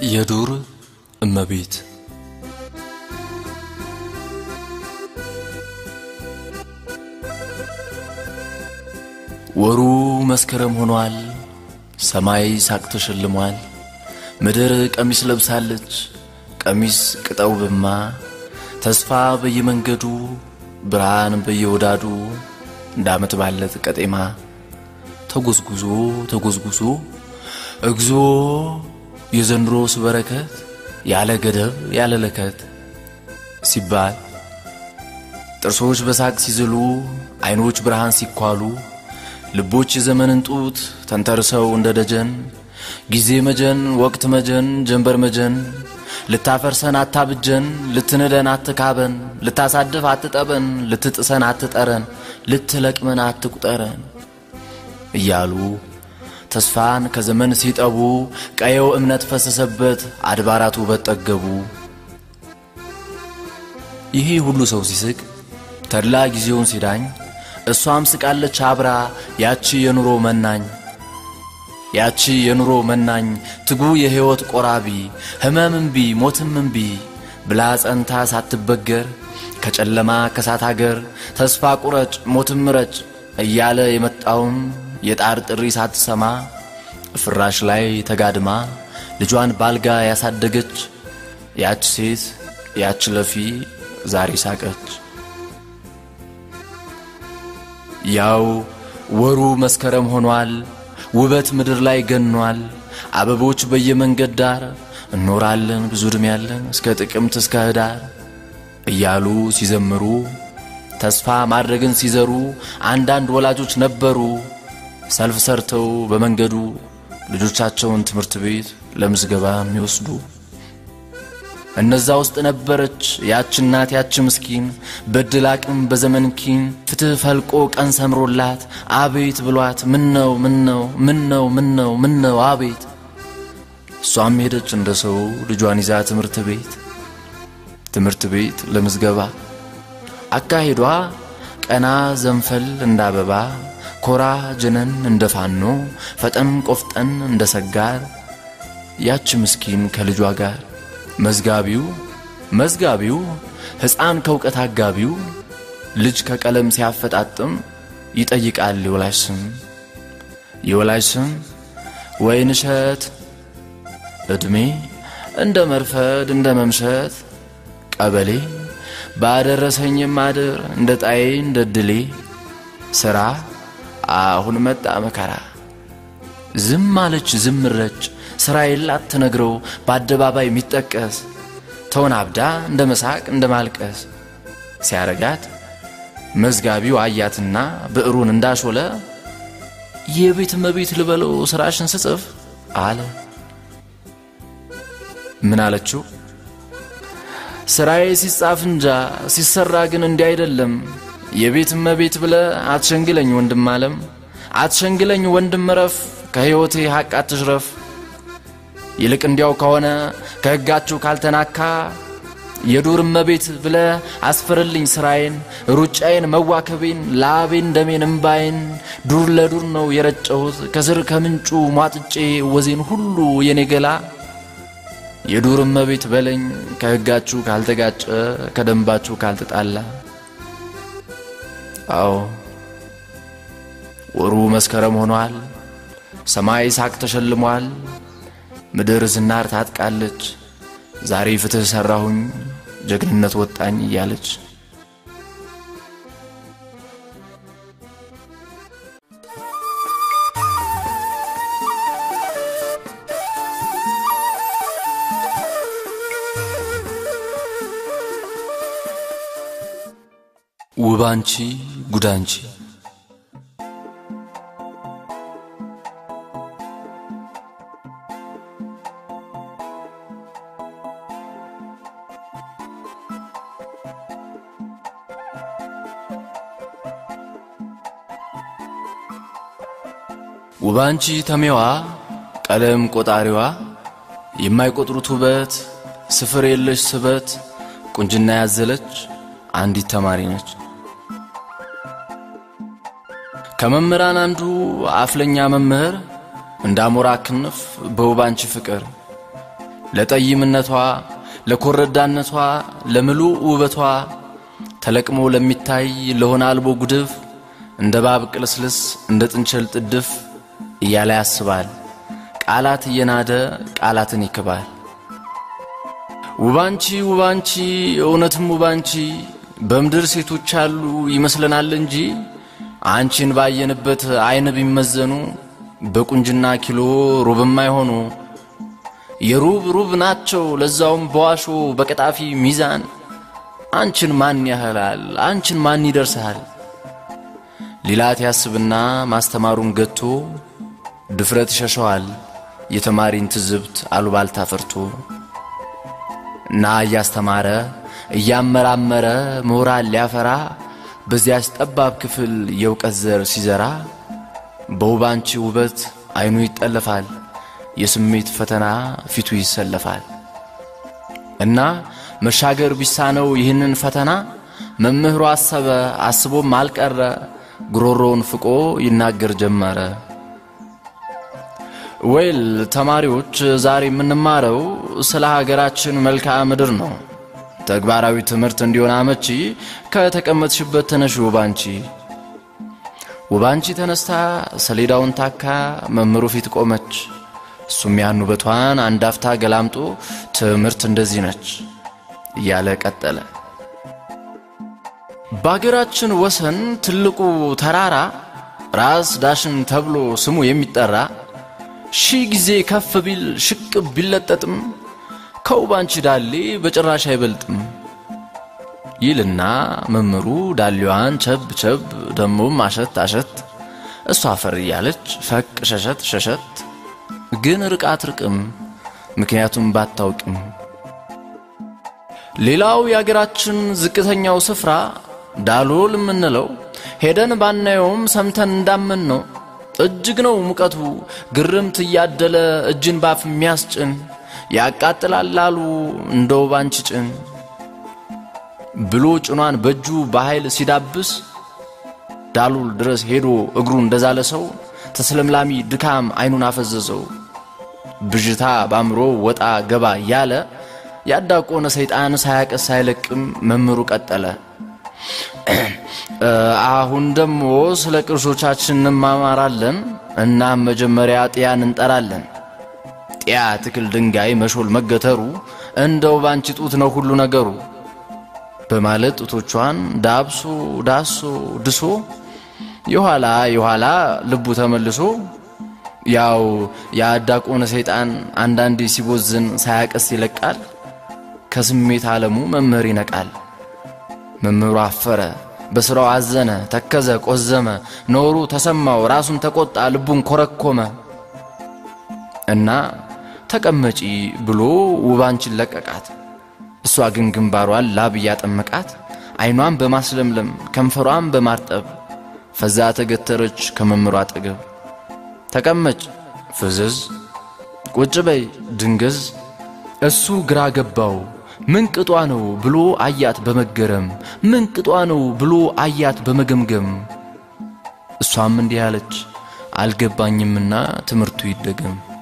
የዱር እመቤት ወሩ መስከረም ሆኗል። ሰማይ ሳቅ ተሸልሟል። ምድር ቀሚስ ለብሳለች። ቀሚስ ቅጠው ብማ ተስፋ በየመንገዱ ብርሃን በየወዳዱ እንደ ዓመት ባለት ቀጤማ ተጎዝጉዞ ተጎዝጉዞ እግዚኦ የዘንድሮስ በረከት ያለ ገደብ ያለ ለከት ሲባል ጥርሶች በሳቅ ሲዝሉ አይኖች ብርሃን ሲኳሉ ልቦች የዘመንን ጡት ተንተርሰው እንደ ደጀን ጊዜ መጀን ወቅት መጀን ጀንበር መጀን ልታፈርሰን አታብጀን ልትንደን አትካበን ልታሳድፍ አትጠበን ልትጥሰን አትጠረን ልትለቅመን አትቁጠረን እያሉ ተስፋን ከዘመን ሲጠቡ ቀየው እምነት ፈሰሰበት አድባራቱ በጠገቡ ይሄ ሁሉ ሰው ሲስቅ ተድላ ጊዜውን ሲዳኝ እሷም ስቃለች አብራ ያቺ የኑሮ መናኝ ያቺ የኑሮ መናኝ ትጉ የሕይወት ቆራቢ ሕመም እምቢ ሞትም እምቢ ብላ ጸንታ ሳትበገር ከጨለማ ከሳት አገር ተስፋ ቁረጭ ሞትም ምረጭ እያለ የመጣውን የጣር ጥሪ ሳትሰማ ፍራሽ ላይ ተጋድማ ልጇን ባልጋ ያሳደገች ያች ሴት ያች ለፊ ዛሬ ሳቀች። ያው ወሩ መስከረም ሆኗል። ውበት ምድር ላይ ገኗል። አበቦች በየመንገድ ዳር እኖራለን ብዙ ዕድሜ ያለን እስከ ጥቅምት እስከ ህዳር እያሉ ሲዘምሩ ተስፋ ማድረግን ሲዘሩ አንዳንድ ወላጆች ነበሩ ሰልፍ ሰርተው በመንገዱ ልጆቻቸውን ትምህርት ቤት ለምዝገባ የሚወስዱ እነዛ ውስጥ ነበረች ያች እናት ያች ምስኪን በድል አቅም በዘመን ኪን ፍትህ ፈልቆ ቀን ሰምሮላት አቤት ብሏት ምን ነው ምን ነው ምን ነው ምን ነው ምን ነው አቤት እሷም ሄደች እንደ ሰው ልጇን ይዛ ትምህርት ቤት ትምህርት ቤት ለምዝገባ አካሄዷ ቀና ዘንፈል እንደ አበባ ኮራ ጀነን እንደ ፋኖ ፈጠን ቆፍጠን እንደ ሰጋር ያች ምስኪን ከልጇ ጋር መዝጋቢው መዝጋቢው ሕፃን ከእውቀት አጋቢው ልጅ ከቀለም ሲያፈጣጥም ይጠይቃል የወላጅ ስም የወላጅ ስም ወይንሸት ዕድሜ እንደ መርፈድ እንደ መምሸት ቀበሌ ባደረሰኝም ማድር እንደ ጣዬ እንደ ድሌ ሥራ አሁን መጣ መከራ ዝም አለች ዝም ረጭ ሥራ የላት ትነግረው በአደባባይ የሚጠቀስ ተወናብዳ እንደ መሳቅ እንደ ማልቀስ ሲያረጋት መዝጋቢው አያትና ብዕሩን እንዳሾለ የቤት እመቤት ልበለው ሥራሽን ስጽፍ አለ። ምን አለችው? ሥራዬ ሲጻፍ እንጃ ሲሰራ ግን እንዲህ አይደለም። የቤት እመቤት ብለ አትሸንግለኝ ወንድም አለም አትሸንግለኝ ወንድም ረፍ ከሕይወቴ ሐቅ አትሽረፍ ይልቅ እንዲያው ከሆነ ከሕጋችሁ ካልተናካ የዱር እመቤት ብለ አስፍርልኝ ሥራዬን ሩጫዬን መዋከቤን ላቤን ደሜን እምባዬን ዱር ለዱር ነው የረጨሁት ከስር ከምንጩ ሟጥጬ ወዜን ሁሉ የኔ ገላ የዱር እመቤት በለኝ ከሕጋችሁ ካልተጋጨ ከደንባችሁ ካልተጣላ አዎ ወሩ መስከረም ሆኗል። ሰማይ ሳቅ ተሸልሟል። ምድር ዝናር ታጥቃለች። ዛሬ ፍትሕ ሠራሁኝ ጀግንነት ወጣኝ እያለች ውባንቺ ጉዳንቺ ውባንቺ ተሜዋ ቀለም ቆጣሪዋ የማይቆጥሩት ውበት ስፍር የለሽ ስበት ቁንጅና ያዘለች አንዲት ተማሪ ነች። ከመምህራን አንዱ አፍለኛ መምህር እንደ አሞራ ክንፍ በውባንቺ ፍቅር ለጠይምነቷ፣ ለኮረዳነቷ፣ ለምሉእ ውበቷ ተለቅሞ ለሚታይ ለሆነ አልቦ ጉድፍ እንደ ባብ ቅልስልስ እንደ ጥንቸል ጥድፍ እያለ ያስባል። ቃላት እየናደ ቃላትን ይክባል። ውባንቺ ውባንቺ እውነትም ውባንቺ በምድር ሴቶች አሉ ይመስለናል እንጂ አንቺን ባየንበት አይን ቢመዘኑ በቁንጅና ኪሎ ሩብም አይሆኑ። የሩብ ሩብ ናቸው ለዛውም በዋሾ በቀጣፊ ሚዛን አንቺን ማን ያህላል? አንቺን ማን ይደርሳል? ሊላት ያስብና ማስተማሩን ገቶ ድፍረት ይሸሸዋል የተማሪን ትዝብት አሉባልታ ፈርቶ እና እያስተማረ እያመራመረ ምሁራን ሊያፈራ በዚያች ጠባብ ክፍል የእውቀት ዘር ሲዘራ በውባንቺ ውበት አይኑ ይጠለፋል፣ የስሜት ፈተና ፊቱ ይሰለፋል። እና መሻገር ቢሳነው ይህንን ፈተና መምህሩ አሰበ አስቦም አልቀረ ጉሮሮውን ፍቆ ይናገር ጀመረ። ወይል ተማሪዎች ዛሬ የምንማረው ስለ ሀገራችን መልክዓ ምድር ነው። ተግባራዊ ትምህርት እንዲሆን አመቺ ከተቀመጥሽበት ተነሽ ውባንቺ። ውባንቺ ተነስታ ሰሌዳውን ታካ መምህሩ ፊት ቆመች። እሱም ያን ውበቷን አንድ አፍታ ገላምጦ ትምህርት እንደዚህ ነች እያለ ቀጠለ። በአገራችን ወሰን ትልቁ ተራራ ራስ ዳሽን ተብሎ ስሙ የሚጠራ ሺህ ጊዜ ከፍ ቢል ሽቅብ ቢለጠጥም ከውባንቺ ዳሌ በጭራሽ አይበልጥም ይልና መምህሩ ዳሌዋን ቸብ ቸብ ደሞም አሸት አሸት እሷ አፈር እያለች ፈቅ ሸሸት ሸሸት ግን ርቃ አትርቅም፣ ምክንያቱም ባታውቅም። ሌላው የአገራችን ዝቅተኛው ስፍራ ዳሎል የምንለው ሄደን ባናየውም ሰምተን እንዳመን ነው። እጅግ ነው ሙቀቱ ግርምት እያደለ እጅን ባፍ የሚያስጭን ያቃጥላል ላሉ እንደ ውባንቺ ጭን ብሎ ጭኗን በእጁ በኃይል ሲዳብስ ዳሉል ድረስ ሄዶ እግሩ እንደዛለ ሰው ተስለምላሚ ድካም አይኑን አፈዘዘው። ብዥታ ባምሮ ወጣ ገባ ያለ ያዳቆነ ሰይጣን ሳያቀስ ሳይለቅም መምህሩ ቀጠለ። አሁን ደግሞ ስለ ቅርሶቻችን እንማማራለን። እናም መጀመሪያ ጢያን እንጠራለን። ጢያ ትክል ድንጋይ መሾል መገተሩ እንደው ባንቺ ጡት ነው ሁሉ ነገሩ በማለት ጡቶቿን ዳብሶ ዳሶ ድሶ የኋላ የኋላ ልቡ ተመልሶ ያው የአዳቆነ ሰይጣን አንዳንዴ ሲቦዝን ሳያቀስ ይለቃል። ከስሜት ዓለሙ መምህር ይነቃል። መምህሩ አፈረ፣ በሥራው አዘነ፣ ተከዘ፣ ቆዘመ፣ ኖሩ ተሰማው፣ ራሱን ተቆጣ፣ ልቡን ኮረኮመ እና ተቀመጪ ብሎ ውባንቺን ለቀቃት። እሷ ግን ግንባሯን ላብ እያጠመቃት አይኗን በማስለምለም ከንፈሯን በማርጠብ ፈዛ ተገተረች ከመምህሯ አጠገብ። ተቀመጭ ፍዝዝ፣ ቁጭ በይ ድንገዝ። እሱ ግራ ገባው። ምን ቅጧ ነው ብሎ አያት በመገረም ምን ቅጧ ነው ብሎ አያት በመገምገም። እሷም እንዲህ አለች፣ አልገባኝምና ትምህርቱ ይደገም።